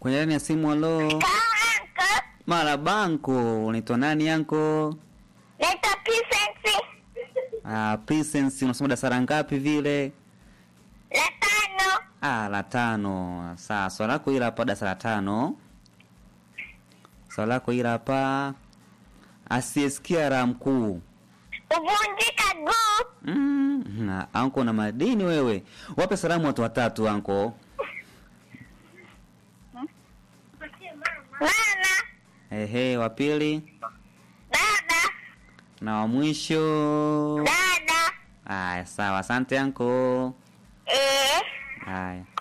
kwenye laini ya simu. Halo, Kaanko. marabanko, unaitwa nani yanko? Naitwa Pisensi. Ah, Presence, unasoma darasa ngapi vile? La tano. Ah, la tano. Sawa, swali lako hili hapa darasa la tano. Swali lako hili hapa. Asiyesikia la mkuu. Kuvunjika guu. Mm, na anko na madini wewe. Wape salamu watu watatu anko. Mama. Ehe, wa pili Baba. na wa mwisho. Dada. Aya, sawa. Asante anko. Eh. Haya.